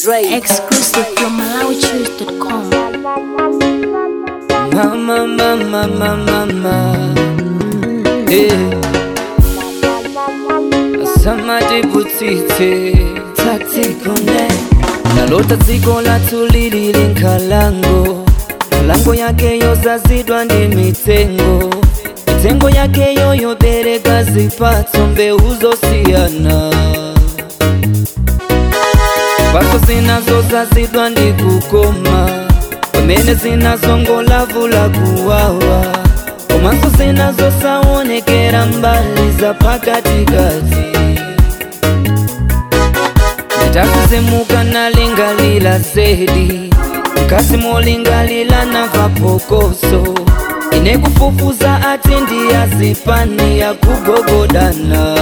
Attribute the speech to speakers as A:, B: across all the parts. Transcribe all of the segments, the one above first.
A: Dre.
B: Exclusive from MalawiChoose.com.
C: Mama, mama, mama, mama. Yeah. Samadi butite taktikone nalota dziko lathu lili linkalango malango yake yozazidwa ndi mitengo mitengo yake yoyobereka zipatso mbeu zosiyana mphatso zinazozazidwa ndi kukoma pamene zinazongolavula kuwawa komanso zinazosaonekera mbali za pakatikati ndatakuzemuka nalingalila zedi mkasi molingalila namva phokoso ine kufufuza ati ndiyazipani ya kugogodana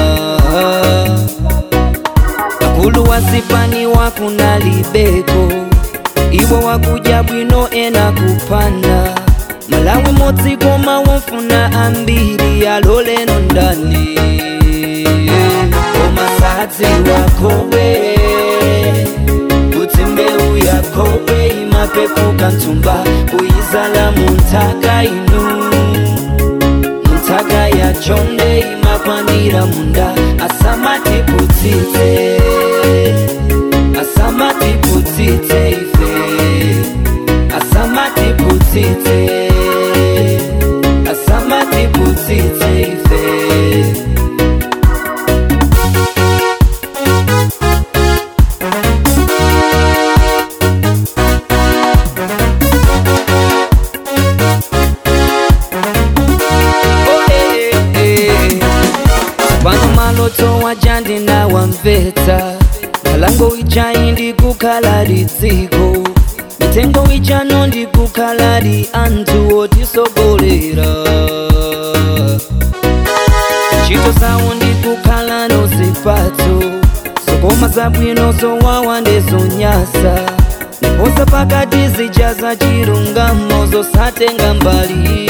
C: akulu wazipani wakunalibeko iwo wakuja bwino ena kupana malawi modzikoma womfuna ambiri aloleno ndani komasadzi wakowe kuti mbeu yakowe imapepuka ntsumba kuyizala munthaka inu munthaka yachonde imakwanira munda asamatiputite asamatiputite ife asamatiputite asamatiputite ife Oh, eh, eh, eh. pano maloto wajandi nawamvetsa malango ijayi ndikukhala lidziko mitengo ijano ndikukhala li anthu otisogolera ntchito zawo ndikukhala nozipatso zokoma zabwino zowawa ndezonyasa ndiposa pakati zija za chilungamo zosatenga mbali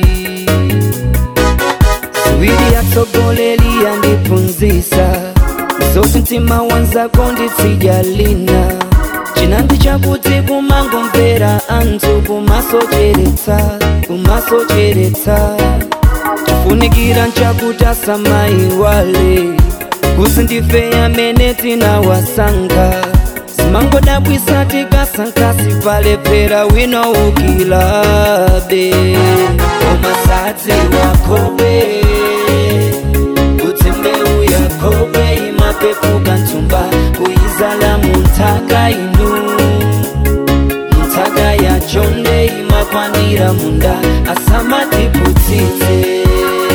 C: ziwiri atsogoleri yandiphunzisa zoti mtima wanzako nditsijalina chinandi chakuti kumangomvera anthu kumasocheretsa kumasocheretsa chifunikira nchakuti asamayiwale kusi ndife amene tinawasankha simangodabwisa tikasankhasi palephera wina ukilabe komasadzi wakobe kuti mbeu yakobe imapepuka ntsumba kuyizala munthaka inu munthaka yachonde imakwanira munda asamatiputite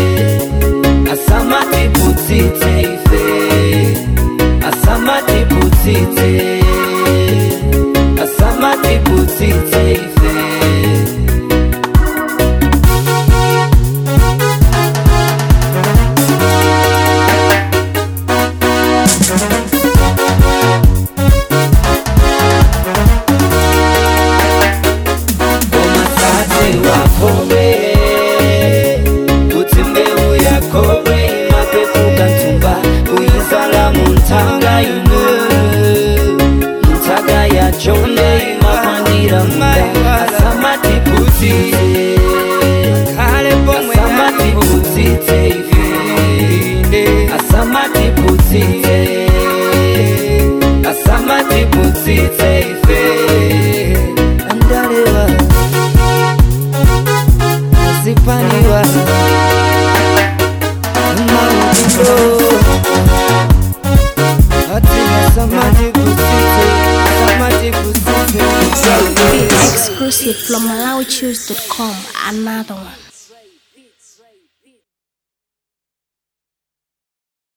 C: asamatiputite ife asamatiputite asamatiputite ife komasate wakobe kuti mbeu yakobe imapepuka ntsumba kuyizala munthaka inu munthaka yachonde imakwanira munda asamatiputite asamatiputite ife asamatiputite asamatiputite ife andalewa zipaniwa maundo atina samatiputite samatiputite
B: Exclusive from MalawiChoose.com. Another one.